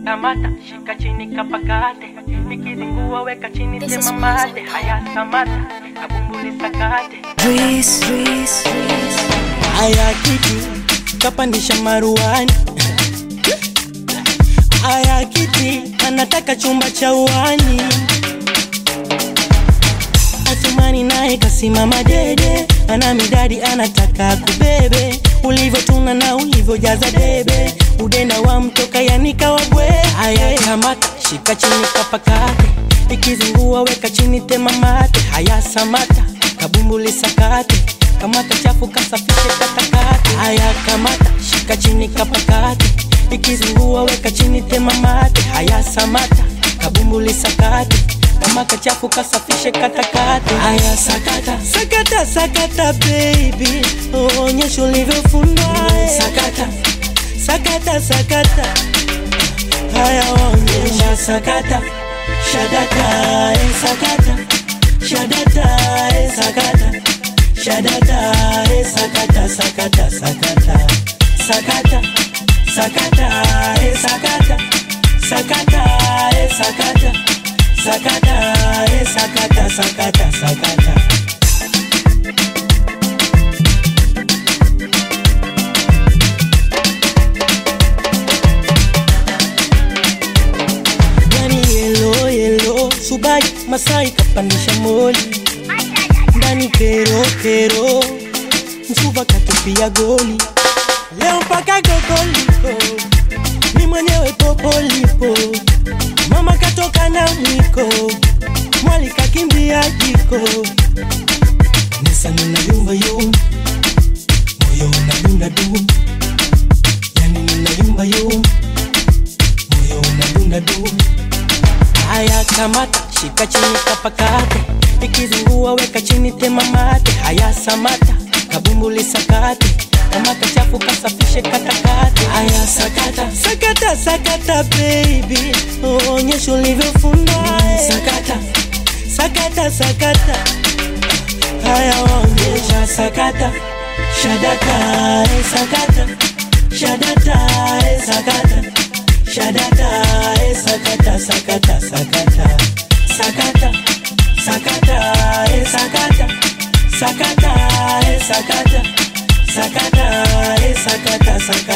kamata shika chini kapakate ikizingua weka chini This is sema mate music. haya samata kabumbuli sakate Breeze, breeze, breeze. Aya kiti kapandisha maruani, aya kiti anataka chumba cha uani. Athumani naye kasimama dede, ana midadi anataka kubebe, ulivyotuna na ulivyojaza debe, udenda wa mtoka yanika wabwe. Haya kamata, shika chini kapakate, ikizingua weka chini tema mate. Haya samata, kabumbuli sakate, kamata chafu kasafishe katakate. Haya kamata, shika chini kapakate, ikizingua weka chini tema mate. Haya samata, kabumbuli sakate kama kachafu kasafishe katakate. Haya sakata sakata sakata baby, onyesha ulivyofundwa sakata sakata sakata. Haya onyesha sakata shadata eh, sakata shadata eh, sakata shadata eh, sakata sakata sakata sakata sakata eh, sakata sakata eh, sakata sakata eh, sakata sakata sakata yani yelo yelo subai masai kapandisha moli ndani kero kero msuva katupia goli leo mpaka gogoliko mi mwenyewe popolipo mama katoka na mwiko mwali kakimbia jiko nisa nina yumba yumba moyo unadunda du yani nina yumba yumba moyo unadunda du haya kamata shika chini kapakate ikizingua weka chini tema mate haya samata kabumbuli sakate kama kachafu kasafishe katakate haya sakata sakata sakata baby onyesha ulivyofundwa sakata sakata sakata haya onyesha sakata shadata eh, sakata shadata eh, sakata shadata eh, sakata sakata sakata sakata sakata eh, sakata sakata eh, sakata sakata eh, sakata sakata